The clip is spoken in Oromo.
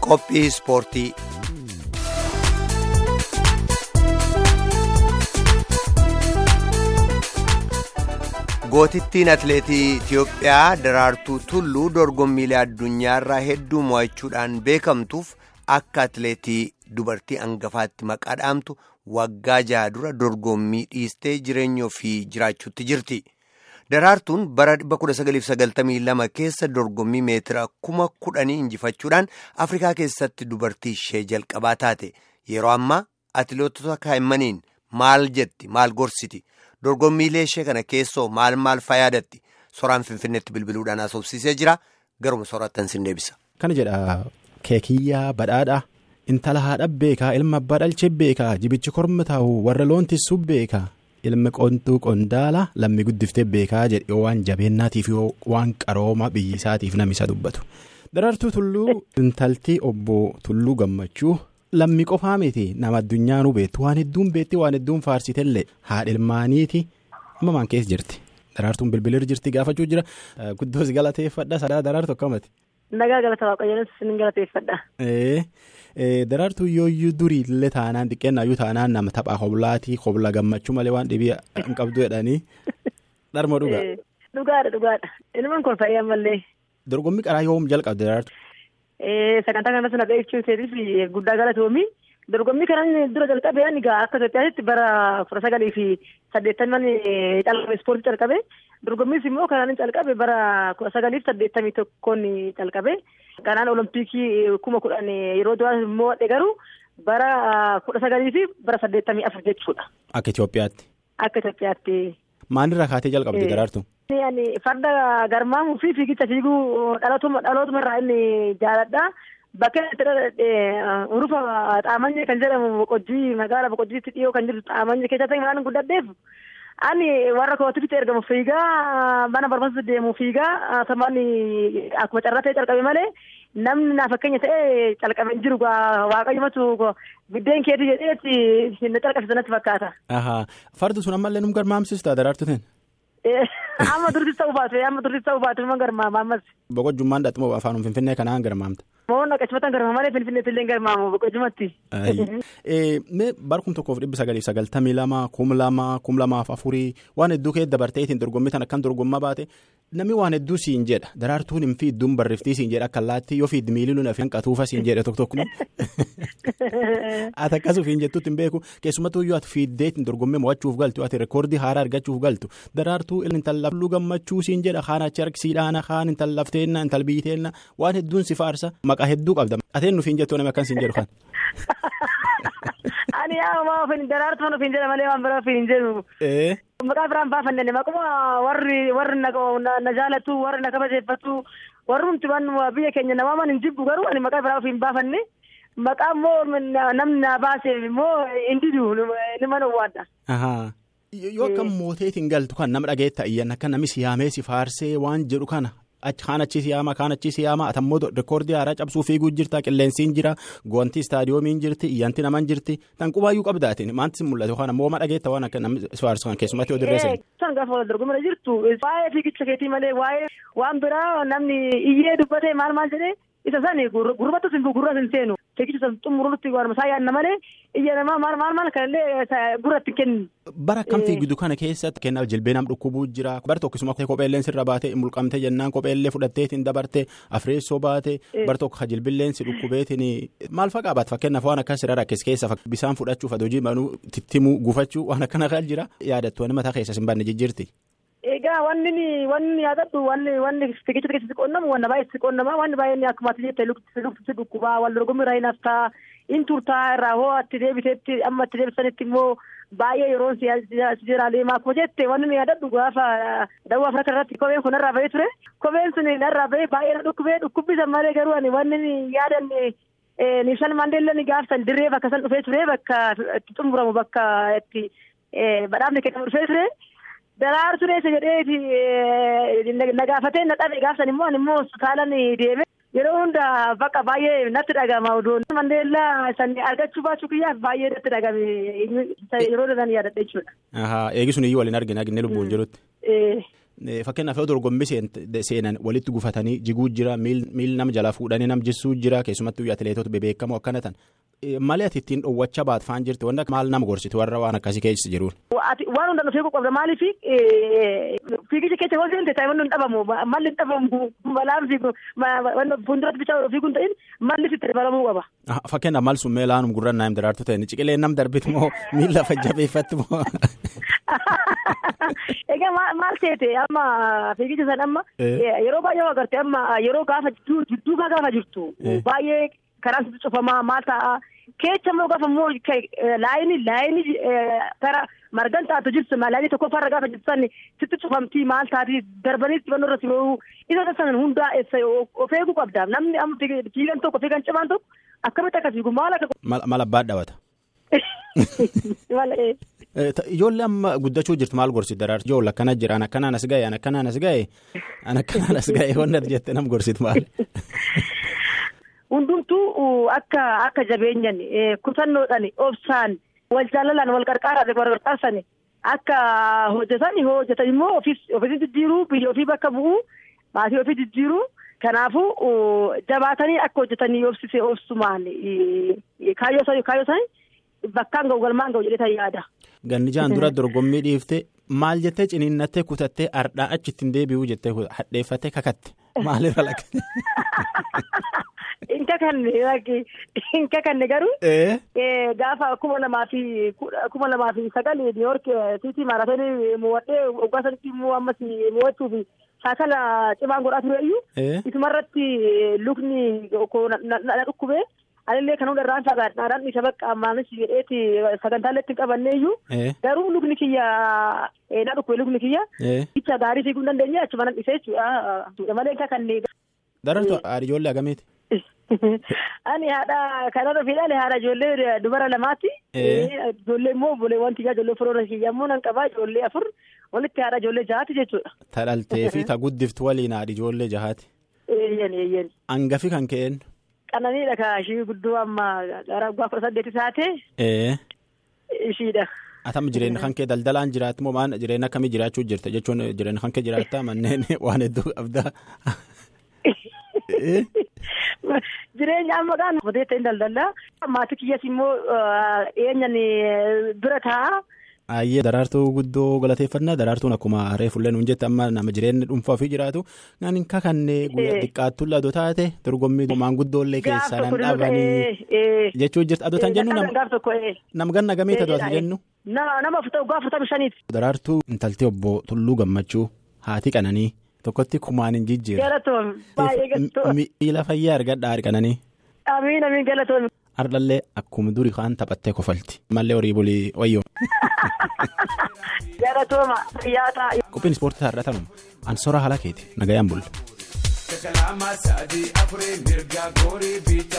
Qophii ispoortii. Gootittiin atileetii Itiyoophiyaa Daraartuu Tulluu dorgommiilee addunyaarraa hedduu mo'achuudhaan beekamtuuf akka atileetii dubartii hangafaatti maqaa dhaamtu waggaa jaha dura dorgommii dhiistee jireenya ofii jiraachuutti jirti. Daraartuun bara 1992 keessa dorgommii meetira kuma kudhanii injifachuudhaan Afrikaa keessatti dubartii ishee jalqabaa taate. Yeroo ammaa atileetota kaa'immaniin maal jetti maal gorsiti? Dorgommiilee ishee kana keessoo maal maal fayyadatti? Soraan Finfinneetti bilbiluudhaan haasofsiisee jira. Garuma soraattan sin deebisa. Kana jedha keekiyyaa badhaadhaa intala haadha beekaa ilma abbaa dhalchee beekaa jibichi korma taa'u warra loon tissuu beekaa ilmi qontuu qondaala lammi guddiftee beekaa jedhe waan jabeennaatiif yoo waan qarooma biyyisaatiif namisa dubbatu. Daraartuu tulluu intaltii obbo Tulluu gammachuu. Lammi qofaa miti nama addunyaanuu beektu waan hedduun beekti waan hedduun faarsitellee haadha ilmaaniiti amma maan keessa jirti daraartuun bilbilir jirti gaafachuu jira guddoos galateeffadha sadaa daraartu akkamati. Nagaa galata waaqayyoon sin galateeffadha. Daraartuu yooyyuu durii illee taanaan xiqqeennayyuu taanaan nama taphaa hoblaatii hobla gammachuu malee waan dhibii hin qabdu jedhanii dharma dhugaa. Dhugaadha dhugaadha ilmaan kun fayyaan mallee. Dorgommii qaraa yoom jalqabde daraartu. Sagantaa kanarratti na beeksisuu keetiif guddaa galatoomi. Dorgommii kanan dura jalqabee ani akka Itoophiyaatti bara kudha sagalii fi saddeettaman calqabe ispoortii calqabe. Dorgommiis immoo kanaan calqabe bara kudha sagalii fi saddeettamii tokkoon calqabe. Kanaan olompikii kuma kudhan yeroo duraa immoo garuu bara kudha sagalii fi bara saddeettamii afur jechuudha. Akka Itoophiyaatti. Akka Itoophiyaatti. Maalirraa kaatee jalqabde daraartu? Farda garmaamuu fi fiigicha fiiguu dhalootuma irraa inni jaaladha. Bakka itti urufa xaamanya kan jedhamu boqojjii magaala boqojjiitti dhiyoo kan jirtu xaamanya keessatti waan guddadheef ani warra kootitti ergamu fiigaa mana barbaasa deemu fiigaa sammuu akkuma carratee calqabe malee namni naa fakkeenya ta'ee calqabe hin jiru waaqayyumatu biddeen keetii jedheetti na calqabsiisa natti fakkaata. Fardi sun ammallee nu garmaamsista daraartuutiin. Amma dursis ta'uu baatu amma dursis ta'uu baatu nama garmaama ammas. Boqojjummaan dhaxmoo afaan finfinnee kanaan garmaamta. Moon naqachumatan garmaama malee finfinneetti illee garmaamu boqojjumatti. Mee barkum tokkoof dhibba sagaliif sagaltamii lama kum lama kum lamaaf afurii waan hedduu keessa dabarteetiin dorgommii tan akkam dorgommaa baate namni waan hedduu siin jedha daraartuun hin fiidduun barreeftii siin jedha akka allaatti yoo fiiddi miilii nuyi afaan qatuufa siin jedha tokko tokko. Ati akkasuma hin jettuutti hin beeku keessumattuu yoo ati fiiddeetiin dorgommii mo'achuuf galtu ati reekoordii haaraa argachuuf galtu daraartuu intala lafluu gammachuu siin jedha kaan achi harkisiidhaana kaan intala lafteenna intala biiteenna waan hedduun si faarsa maqaa hedduu qabda ateen nuuf hin jettuu namni akkan siin jedhu kan. Ani yaa maa ofiin daraartuu ofiin jedha malee waan biraa ofiin hin jedhu. Maqaa biraan baafanne maquma warri warri na jaalatu warri na kabajeeffatu warri nuti biyya keenya namaa hin jibbu garuu ani maqaa biraa ofiin baafanne maqaa immoo namni na baaseef immoo hin didu ni mana waadda. Yoo akkam mooteetiin galtu kan nama dhageetta iyyan akka namni siyaamee si faarsee waan jedhu kana. Kaan achi siyaama kaan achi siyaama atammoo reekoordii haaraa cabsuu fiiguu jirta qilleensiin jira goontii istaadiyoomiin jirti iyyanti naman jirti tan qubaayyuu qabdaatiin maanti mul'atu yookaan ammoo ma dhageetta waan akka namni faarsu kan keessumatti yoo dirreessan. Kan gaafa wal dorgomana jirtu waa'ee fiigicha keetii malee waa'ee waan biraa namni iyyee dubbatee maal maal jedhee isa sani gurbattus hin gurras hin seenu fiigicha san xumurutti waan isaa yaadna malee iyya namaa maal maal maal kanallee gurratti kennu. Bara akkam fiigdu kana keessatti kennaaf jilbee nam dhukkubuu jira bara tokkisuma kopheelleen sirra baatee mulqamte jennaan kopheellee fudhatteetiin dabarte afreessoo baate bara tokko jilbilleen si dhukkubeetiin maal faqaa baat fakkeenyaaf waan akkas irra rakkis keessa bisaan fudhachuuf adojii manuu tittimuu gufachuu waan akkana kan jira yaadattu wani mataa keessa hin banne jijjiirti. Egaa wanni wanni yaadadhu wanni wanni fiigicha keessatti qonnamu wanna baay'eetti qonnama wanni baay'een akkuma ati jette lukti dhukkubaa wal dorgommii irraa hin haftaa in turtaa irraa hoo atti deebiteetti amma atti deebisanitti immoo baay'ee yeroo si jira deemaa akkuma jette wanni yaadadhu gaafa dawwaa Afrikaa irratti kopheen kun narraa bahee ture kopheen sun narraa bahee baay'ee na dhukkubee dhukkubbisan malee garuu ani wanni yaadanne Niishan Maandeellaan gaafsan dirree bakka san dhufee ture bakka itti xumuramu bakka itti badhaafni kennamu dhufee ture. Daraartuu dheessa jedheeti na gaafatee na dhabe gaafsan immoo immoo hospitaalaan deeme yeroo hunda bakka baay'ee natti dhagama oduun. Mandeellaa san argachuu baachuu kiyyaaf baay'ee natti dhagame yeroo san yaadadha jechuudha. Eegisuun iyyuu waliin argina arginee lubbuun jirutti. Fakkeenyaaf yoo dorgommii seenan walitti gufatanii jiguu jira miil nama jala fuudhanii nam jissuu jira keessumattuu atileetota bebeekamoo akkana tan. Malee ati ittiin dhoowwachaa baatfaan jirti wanta maal nama gorsiti warra waan akkasii keessa jiruun. Waan hundaan fiiguu qabda maaliif fiigicha keessa yoo seente taa'imman hin dhabamu malli hin dhabamu balaan fiigu fuulduratti bichaa fiiguu hin ta'in malli sitti dabalamuu qaba. Fakkeenyaaf maal sun meelaanum gurra naam daraartu ta'e ciqilee nam darbiti moo miila fajjabeeffatti moo. Egaa maal seete amma fiigicha san amma yeroo baay'ee agartee amma yeroo gaafa jidduu gaafa jirtu baay'ee. Karaan sitti cufamaa maal ta'a keessa immoo gaafa immoo laayinii laayinii gara margan taatu jirtu laayinii tokkoffaarra gaafa jirtu sani sitti cufamtii maal taati darbanii xibannoo irratti yoo isa taasisan hundaa of eeguu qabda namni amma fiigan tokko fiigan cimaan tokko akkamitti akka fiigu maal akka. Maal abbaa dhawata. Ijoollee amma guddachuu jirtu maal gorsitu daraartu ijoollee akkana jira an akkanaan as ga'e an akkanaan as ga'e an akkanaan as ga'e wanna jette nam gorsitu maal. Hundumtuu akka akka jabeenyan kutannoodhaan obsaan wal jaalalaan wal qarqaaraan wal qarqaarsan akka hojjetan hojjetan immoo ofii jijjiiruu biyya ofii bakka bu'uu maatii ofii jijjiiruu kanaafuu jabaatanii akka hojjetanii obsisee obsumaan kaayyoo isaanii bakkaan ga'u galmaan ga'u jedhee yaada. Ganni jaan dura dorgommii dhiifte maal jettee ciniinnattee kutattee ardhaa achitti hin deebi'uu jettee hadheeffattee kakatte maalirra lakkate. Inka kanne inka kanne garuu. Gaafa kuma lamaa fi kuma lamaa fi sagal niiwoork siitii maaraatoonii mo'adhee waggaa sanitti immoo ammas mo'achuuf shaakala cimaan godhaa tureyyuu. Isumarratti lukni na dhukkubee. Anillee kan hunda irraan fagaadhaan isa bakka ammaanis jedheeti sagantaalee itti qabanneeyyuu. Garuu lukni kiyya na dhukkube lukni kiyya. Icha gaarii fiiguu hin dandeenye achuma nan dhisee jechuudha. Malee inka kannee. Darartu haadha ijoollee agamiiti? Ani haadha kanarra fiidhaan haadha ijoollee dubara lamaati. Ijoollee immoo obboleewwan kiyyaa ijoollee firoora kiyyaa immoo nan qabaa ijoollee afur walitti haadha ijoollee jahaati jechuudha. Ta dhaltee fi ta guddiftu waliin haadha ijoollee jahaati. Eeyyan eeyyan. Hangafi kan ka'een. Qananiidha ka ishii guddoo amma gara waggaa kudha saddeeti taate. Ee. Ishiidha. Atama jireenya kan kee daldalaan jiraatti moo maal jireenya akkamii jiraachuu jirta jechuun jireenya kan kee jiraattaa manneen waan hedduu qabdaa. Jireenya amma kan odeessa hin daldalaa. Maatii kiyyas immoo eenyan bira taa'a. Ayyee daraartuu guddoo galateeffannaa daraartuun akkuma reefullee nuun jette amma nama jireenya dhuunfaa ofii jiraatu naan hin kakannee guyyaa xiqqaattuu ladoo taate dorgommii maanguddoollee keessaa nan dhabanii jechuu jirti adoota jennu nam ganna gamee tadoota jennu. Nama afurtamii shaniiti. Daraartuu intaltee obbo Tulluu Gammachuu haati qananii tokkotti kumaan hin jijjiirre. Galatoom baay'ee galatoom. Miila fayyaa argadhaa argananii. Amiin amiin galatoom. Ardallee akkuma durii kaan taphattee kofalti. Mallee horii bulii wayyoo. Galatooma fayyaa ta'a. Qophiin ispoortii ta'a irratanuma. Ansora haala keeti nagayaan bulla.